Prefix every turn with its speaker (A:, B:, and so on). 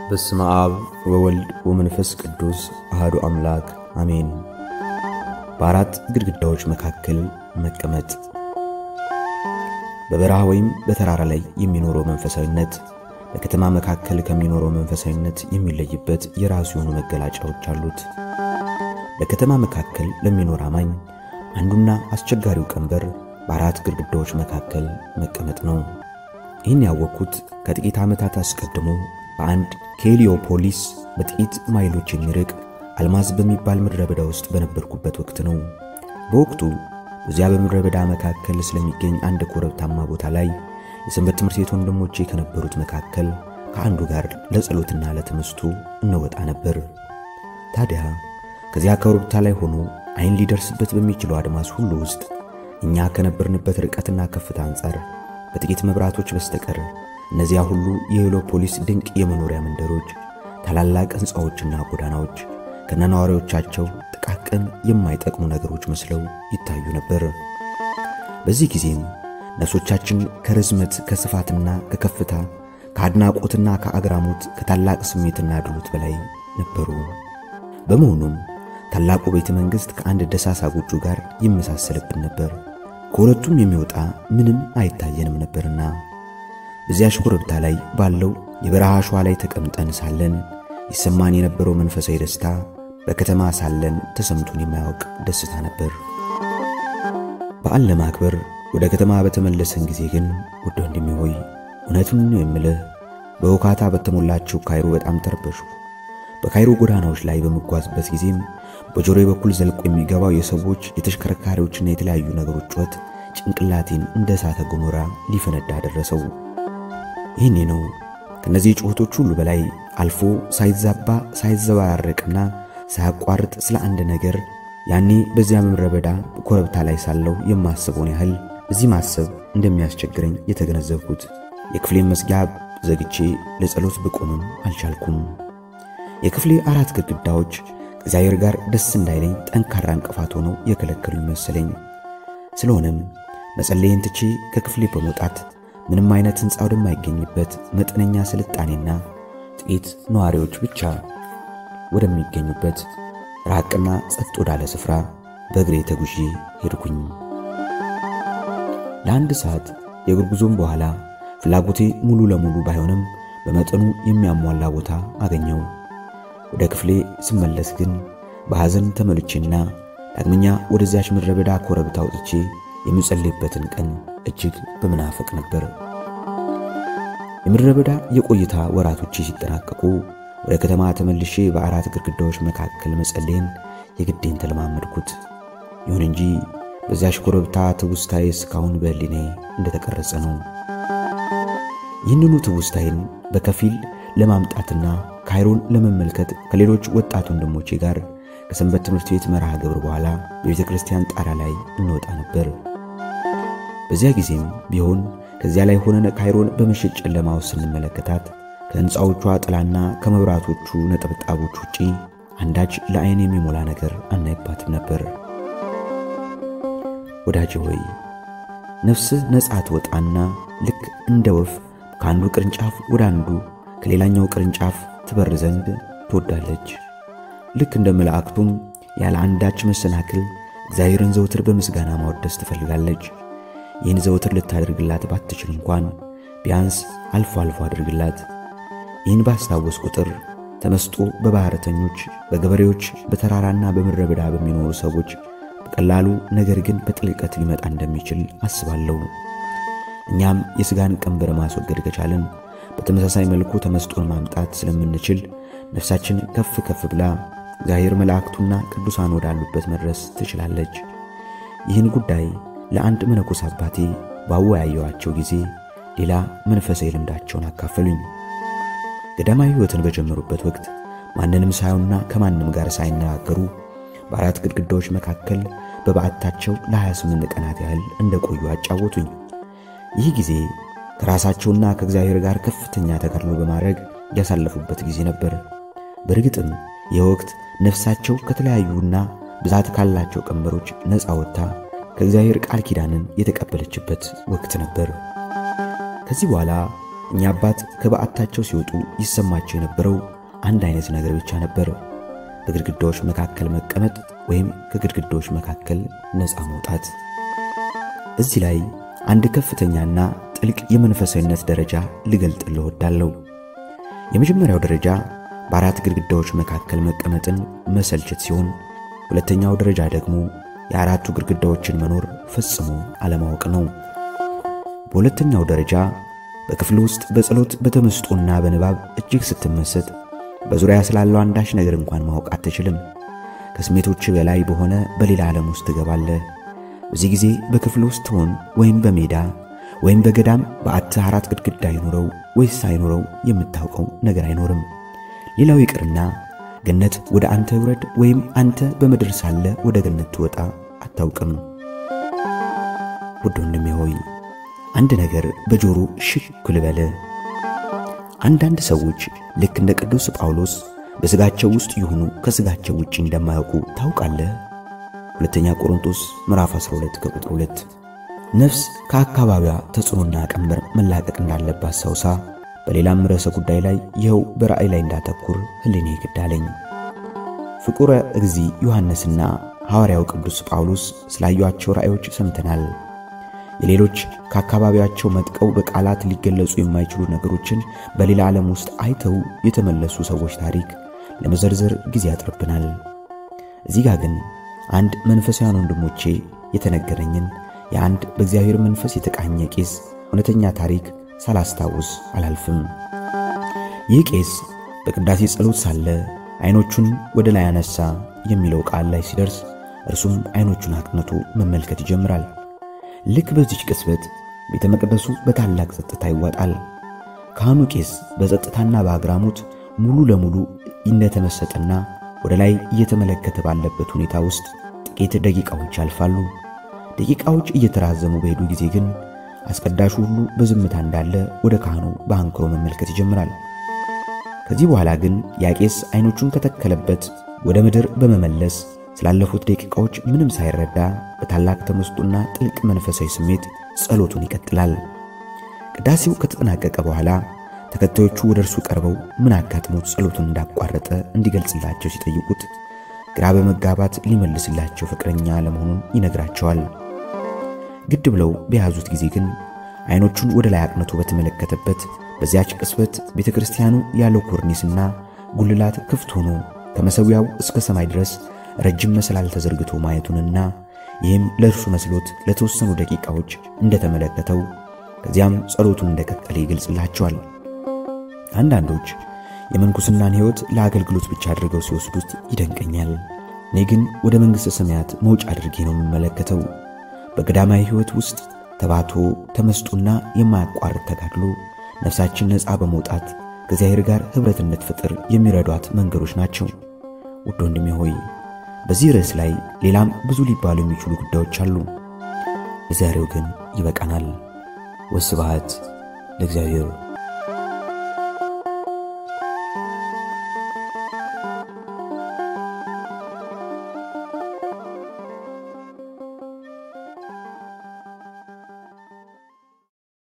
A: በስመ አብ ወወልድ ወመንፈስ ቅዱስ አህዱ አምላክ አሜን። በአራት ግድግዳዎች መካከል መቀመጥ። በበረሃ ወይም በተራራ ላይ የሚኖረው መንፈሳዊነት በከተማ መካከል ከሚኖረው መንፈሳዊነት የሚለይበት የራሱ የሆኑ መገለጫዎች አሉት። በከተማ መካከል ለሚኖር አማኝ አንዱና አስቸጋሪው ቀንበር በአራት ግድግዳዎች መካከል መቀመጥ ነው። ይህን ያወቅኩት ከጥቂት ዓመታት አስቀድሞ በአንድ ከሄሊዮፖሊስ በጥቂት ማይሎች የሚርቅ አልማዝ በሚባል ምድረ በዳ ውስጥ በነበርኩበት ወቅት ነው። በወቅቱ በዚያ በምድረ በዳ መካከል ስለሚገኝ አንድ ኮረብታማ ቦታ ላይ የሰንበት ትምህርት ቤት ወንድሞቼ ከነበሩት መካከል ከአንዱ ጋር ለጸሎትና ለትምህርቱ እንወጣ ነበር። ታዲያ ከዚያ ኮረብታ ላይ ሆኖ ዓይን ሊደርስበት በሚችለው አድማስ ሁሉ ውስጥ እኛ ከነበርንበት ርቀትና ከፍታ አንጻር በጥቂት መብራቶች በስተቀር እነዚያ ሁሉ የሄሊዮፖሊስ ድንቅ የመኖሪያ መንደሮች፣ ታላላቅ ሕንፃዎችና ጎዳናዎች ከነነዋሪዎቻቸው ጥቃቅን የማይጠቅሙ ነገሮች መስለው ይታዩ ነበር። በዚህ ጊዜም ነፍሶቻችን ከርዝመት ከስፋትና ከከፍታ ከአድናቆትና ከአግራሞት ከታላቅ ስሜትና ድሎት በላይ ነበሩ። በመሆኑም ታላቁ ቤተ መንግሥት ከአንድ ደሳሳ ጎጆ ጋር ይመሳሰልብን ነበር። ከሁለቱም የሚወጣ ምንም አይታየንም ነበርና በዚያች ኮረብታ ላይ ባለው የበረሃ አሸዋ ላይ ተቀምጠን ሳለን ይሰማን የነበረው መንፈሳዊ ደስታ በከተማ ሳለን ተሰምቶን የማያውቅ ደስታ ነበር። በዓል ለማክበር ወደ ከተማ በተመለሰን ጊዜ ግን ውድ ወንድሜ ሆይ እውነቱን ነው የምልህ፣ በውካታ በተሞላችው ካይሮ በጣም ተረበሹ። በካይሮ ጎዳናዎች ላይ በምጓዝበት ጊዜም በጆሮዬ በኩል ዘልቆ የሚገባው የሰዎች የተሽከርካሪዎችና የተለያዩ ነገሮች ጩኸት ጭንቅላቴን እንደ እሳተ ገሞራ ሊፈነዳ ደረሰው። ይህኔ ነው ከነዚህ ጩኸቶች ሁሉ በላይ አልፎ ሳይዛባ ሳይዘባረቅና ሳያቋርጥ ስለ አንድ ነገር ያኔ በዚያ ምድረ በዳ ኮረብታ ላይ ሳለሁ የማስበውን ያህል እዚህ ማሰብ እንደሚያስቸግረኝ የተገነዘብኩት። የክፍሌን መዝጊያ ዘግቼ ለጸሎት ብቆምም አልቻልኩም። የክፍሌ አራት ግድግዳዎች ከእግዚአብሔር ጋር ደስ እንዳይለኝ ጠንካራ እንቅፋት ሆነው የከለከሉኝ መሰለኝ። ስለሆነም መጸለይን ትቼ ከክፍሌ በመውጣት ምንም አይነት ሕንፃ ወደማይገኝበት መጠነኛ ስልጣኔና ጥቂት ነዋሪዎች ብቻ ወደሚገኙበት ራቅና ጸጥ ወዳለ ስፍራ በእግሬ ተጉዤ ሄድኩኝ። ለአንድ ሰዓት የእግር ጉዞም በኋላ ፍላጎቴ ሙሉ ለሙሉ ባይሆንም በመጠኑ የሚያሟላ ቦታ አገኘው። ወደ ክፍሌ ስመለስ ግን በሐዘን ተመልቼና ዳግመኛ ወደዚያች ምድረ በዳ ኮረብታ ወጥቼ የምጸልይበትን ቀን እጅግ በመናፈቅ ነበር። የምድረ በዳ የቆይታ ወራቶቼ ሲጠናቀቁ ወደ ከተማ ተመልሼ በአራት ግድግዳዎች መካከል መጸለይን የግዴን ተለማመድኩት። ይሁን እንጂ በዚያች ኮረብታ ትውስታዬ እስካሁን በሕሊናዬ እንደተቀረጸ ነው። ይህንኑ ትውስታዬን በከፊል ለማምጣትና ካይሮን ለመመልከት ከሌሎች ወጣት ወንድሞቼ ጋር ከሰንበት ትምህርት ቤት መርሃ ግብር በኋላ በቤተ ክርስቲያን ጣራ ላይ እንወጣ ነበር። በዚያ ጊዜም ቢሆን ከዚያ ላይ ሆነን ካይሮን በምሽት ጨለማ ውስጥ ስንመለከታት ከሕንፃዎቿ ጥላና ከመብራቶቹ ነጠብጣቦች ውጪ አንዳች ለዓይን የሚሞላ ነገር አናይባትም ነበር። ወዳጄ ሆይ ነፍስህ ነፃ ትወጣና ልክ እንደ ወፍ ከአንዱ ቅርንጫፍ ወደ አንዱ ከሌላኛው ቅርንጫፍ ትበር ዘንድ ትወዳለች። ልክ እንደ መላእክቱም ያለ አንዳች መሰናክል እግዚአብሔርን ዘውትር በምስጋና ማወደስ ትፈልጋለች። ይህን ዘውትር ልታደርግላት ባትችል እንኳን ቢያንስ አልፎ አልፎ አድርግላት። ይህን ባስታወስ ቁጥር ተመስጦ በባሕረተኞች፣ በገበሬዎች፣ በተራራና በምድረ በዳ በሚኖሩ ሰዎች በቀላሉ ነገር ግን በጥልቀት ሊመጣ እንደሚችል አስባለሁ። እኛም የሥጋን ቀንበር ማስወገድ ከቻልን በተመሳሳይ መልኩ ተመስጦን ማምጣት ስለምንችል ነፍሳችን ከፍ ከፍ ብላ እግዚአብሔር መላእክቱና ቅዱሳን ወዳሉበት መድረስ ትችላለች። ይህን ጉዳይ ለአንድ መነኮስ አባቴ ባወያየዋቸው ጊዜ ሌላ መንፈሳዊ ልምዳቸውን አካፈሉኝ። ገዳማዊ ሕይወትን በጀመሩበት ወቅት ማንንም ሳዩና ከማንም ጋር ሳይነጋገሩ በአራት ግድግዳዎች መካከል በበዓታቸው ለ28 ቀናት ያህል እንደቆዩ አጫወቱኝ። ይህ ጊዜ ከራሳቸውና ከእግዚአብሔር ጋር ከፍተኛ ተጋድሎ በማድረግ ያሳለፉበት ጊዜ ነበር። በእርግጥም ይህ ወቅት ነፍሳቸው ከተለያዩና ብዛት ካላቸው ቀንበሮች ነፃ ወጥታ ከእግዚአብሔር ቃል ኪዳንን የተቀበለችበት ወቅት ነበር። ከዚህ በኋላ እኛ አባት ከበዓታቸው ሲወጡ ይሰማቸው የነበረው አንድ አይነት ነገር ብቻ ነበር፣ በግድግዳዎች መካከል መቀመጥ ወይም ከግድግዳዎች መካከል ነፃ መውጣት። እዚህ ላይ አንድ ከፍተኛና ጥልቅ የመንፈሳዊነት ደረጃ ልገልጥልህ እወዳለሁ። የመጀመሪያው ደረጃ በአራት ግድግዳዎች መካከል መቀመጥን መሰልቸት ሲሆን፣ ሁለተኛው ደረጃ ደግሞ የአራቱ ግድግዳዎችን መኖር ፈጽሞ አለማወቅ ነው። በሁለተኛው ደረጃ በክፍል ውስጥ በጸሎት በተመስጦና በንባብ እጅግ ስትመሰጥ በዙሪያ ስላለው አንዳች ነገር እንኳን ማወቅ አትችልም። ከስሜቶች በላይ በሆነ በሌላ ዓለም ውስጥ ትገባለህ። በዚህ ጊዜ በክፍል ውስጥ ትሆን ወይም በሜዳ ወይም በገዳም በዓትህ አራት ግድግዳ አይኖረው ወይስ አይኖረው የምታውቀው ነገር አይኖርም። ሌላው ይቅርና ገነት ወደ አንተ ይውረድ ወይም አንተ በምድር ሳለ ወደ ገነት ትወጣ አታውቅም። ውድ ወንድሜ ሆይ አንድ ነገር በጆሮ ሽክ ልበል። አንዳንድ ሰዎች ልክ እንደ ቅዱስ ጳውሎስ በሥጋቸው ውስጥ ይሁኑ ከሥጋቸው ውጭ እንደማያውቁ ታውቃለህ። ሁለተኛ ቆሮንቶስ ምዕራፍ 12 ከቁጥር 2 ነፍስ ከአካባቢዋ ተጽዕኖና ቀንበር መላቀቅ እንዳለባት ሳውሳ በሌላም ርዕሰ ጉዳይ ላይ ይኸው በራእይ ላይ እንዳተኩር ሕሊኔ ግድ አለኝ። ፍቁረ እግዚ ዮሐንስና ሐዋርያው ቅዱስ ጳውሎስ ስላዩአቸው ራእዮች ሰምተናል። የሌሎች ከአካባቢያቸው መጥቀው በቃላት ሊገለጹ የማይችሉ ነገሮችን በሌላ ዓለም ውስጥ አይተው የተመለሱ ሰዎች ታሪክ ለመዘርዘር ጊዜ ያጥርብናል። እዚህ ጋር ግን አንድ መንፈሳውያን ወንድሞቼ የተነገረኝን የአንድ በእግዚአብሔር መንፈስ የተቃኘ ቄስ እውነተኛ ታሪክ ሳላስታውስ አላልፍም። ይህ ቄስ በቅዳሴ ጸሎት ሳለ ዐይኖቹን ወደ ላይ አነሳ የሚለው ቃል ላይ ሲደርስ እርሱም ዐይኖቹን አቅንቶ መመልከት ይጀምራል። ልክ በዚች ቅጽበት ቤተ መቅደሱ በታላቅ ጸጥታ ይዋጣል። ካህኑ ቄስ በጸጥታና በአግራሞት ሙሉ ለሙሉ እንደተመሰጠና ወደ ላይ እየተመለከተ ባለበት ሁኔታ ውስጥ ጥቂት ደቂቃዎች ያልፋሉ። ደቂቃዎች እየተራዘሙ በሄዱ ጊዜ ግን አስቀዳሹ ሁሉ በዝምታ እንዳለ ወደ ካህኑ በአንክሮ መመልከት ይጀምራል። ከዚህ በኋላ ግን ያ ቄስ ዐይኖቹን ከተከለበት ወደ ምድር በመመለስ ስላለፉት ደቂቃዎች ምንም ሳይረዳ በታላቅ ተመስጦና ጥልቅ መንፈሳዊ ስሜት ጸሎቱን ይቀጥላል። ቅዳሴው ከተጠናቀቀ በኋላ ተከታዮቹ ወደ እርሱ ቀርበው ምን አጋጥሞት ጸሎቱን እንዳቋረጠ እንዲገልጽላቸው ሲጠይቁት ግራ በመጋባት ሊመልስላቸው ፈቃደኛ ለመሆኑን ይነግራቸዋል። ግድ ብለው በያዙት ጊዜ ግን ዐይኖቹን ወደ ላይ አቅንቶ በተመለከተበት በዚያች ቅጽበት ቤተ ክርስቲያኑ ያለው ኮርኒስና ጉልላት ክፍት ሆኖ ከመሠዊያው እስከ ሰማይ ድረስ ረጅም መሰላል ተዘርግቶ ማየቱንና ይህም ለእርሱ መስሎት ለተወሰኑ ደቂቃዎች እንደተመለከተው ከዚያም ጸሎቱን እንደቀጠለ ይገልጽላቸዋል። አንዳንዶች የምንኩስናን ሕይወት ለአገልግሎት ብቻ አድርገው ሲወስዱት ይደንቀኛል። እኔ ግን ወደ መንግሥተ ሰማያት መውጫ አድርጌ ነው የምመለከተው። በገዳማዊ ሕይወት ውስጥ ተባቶ ተመስጦና የማያቋርጥ ተጋድሎ ነፍሳችን ነፃ በመውጣት ከእግዚአብሔር ጋር ኅብረት እንድትፈጥር የሚረዷት መንገዶች ናቸው። ውድ ወንድሜ ሆይ በዚህ ርዕስ ላይ ሌላም ብዙ ሊባሉ የሚችሉ ጉዳዮች አሉ። ለዛሬው ግን ይበቃናል። ወስብሐት ለእግዚአብሔር።